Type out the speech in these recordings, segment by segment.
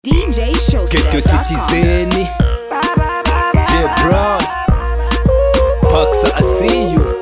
DJ Ghetto Showstep. Citizen J Brown Paxa I see you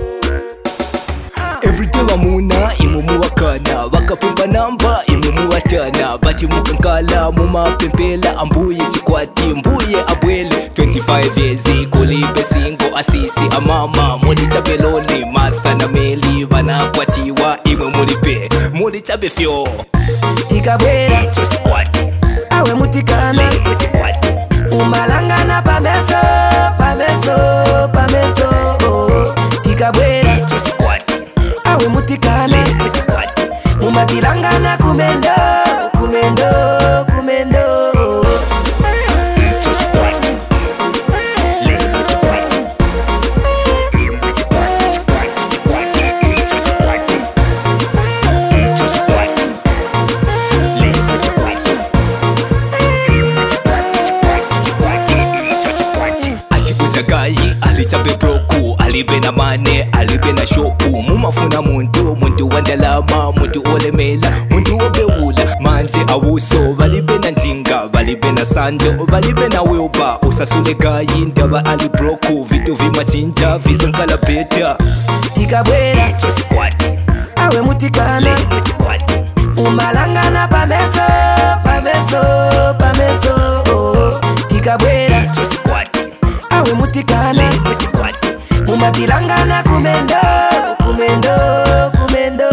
Everyday bamuna imumu wakana bakapimpa namba imumu watana bati mukankala mumapempela ambuye chikwati mbuye abwele 25 years kulibe singo asisi amama muri chabeloni martha na meli banakwatiwa imwe mulipe muri chabefyo tikabwera icho chikwati awe mutikana lero chikwati umalangana pameso pameso pameso oh. tikabwera icho chikwati awe mutikana lero chikwati mumatilangana kumendo kumendo kumendo icho chikwati lero chikwati imwe chikwati chikwati chikwati icho chikwati icho chikwati lero chikwati imwe chikwati chikwati chikwati icho chikwati achikuchagayi alichabe broku alibe na mane alibe na shoku mumafuna muntu muntu wandalama muntu olemela muntu obewula manje awuso balibe na njinga balibe na sando balibe na wilba usasule gayi ndaba ali broku vitu vimachinja vizankala beta tikabwera icho chikwati awe mutikana lero chikwati umalangana pameso pameso pameso oh. tikabwera icho chikwati awe mutikana lero chikwati mumatilangana kumendo kumendo kumendo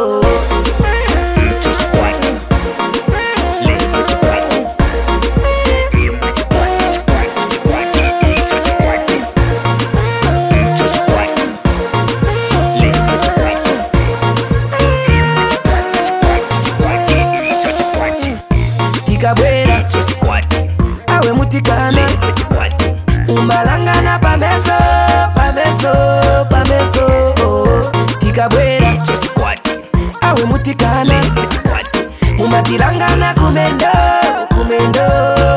icho chikwati lero chikwati imwe chikwati chikwati chikwati icho chikwati icho chikwati lero chikwati imwe chikwati chikwati chikwati icho chikwati tikabwera icho chikwati awe mutikana lero chikwati umalangana pameso pameso pameso oh. tikabwera icho chikwati awe mutikana lero chikwati mumatilangana kumendo kumendo